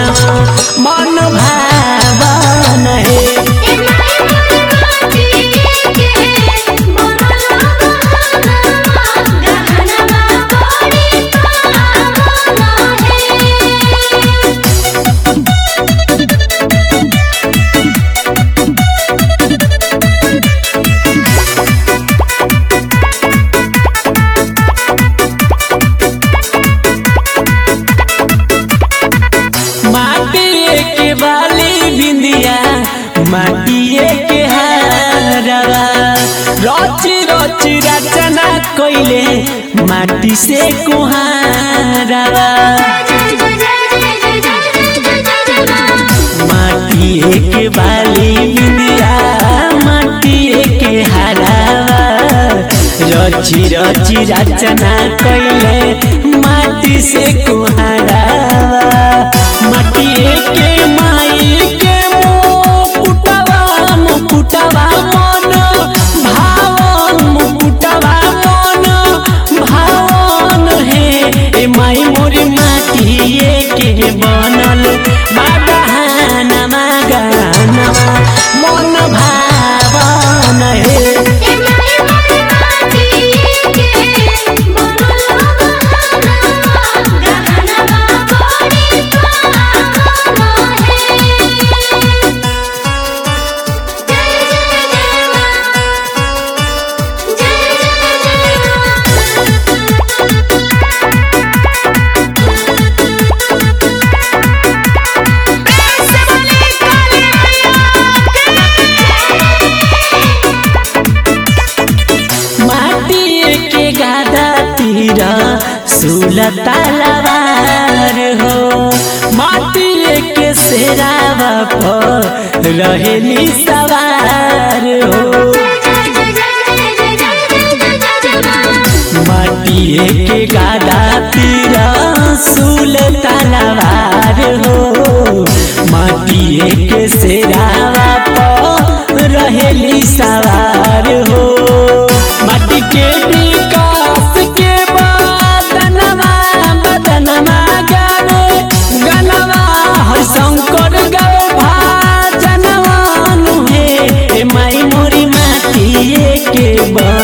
मन भावन हे माटिए के बाली बिंदिया माटिए के हारवा रची रची रचना कइले माटी से कुहारवा माटिए के बाली बिंदिया माटिए के हारवा रची रची रचना कइले माटी से कुहारवा माटिए के माई के मुकुटवा मुकुटवा मन भावन मुकुटवा मन भावन हे ए माई मोरी माटिए के बनल बाबहानमा गानमा मन भावन हे माटिए के गादा तीर सुलतालवार हो माटिए के सेरावा पर रहेली सवार हो माटिए के गादा तीर सुलतालवार हो माटिए के सेरावा पर रहेली सवार हो माटी के विकास के बदनमा बदनमा गावे गनवा हर शंकर गावे भाजनवा नुहे ए माई मोरी माटिए के बा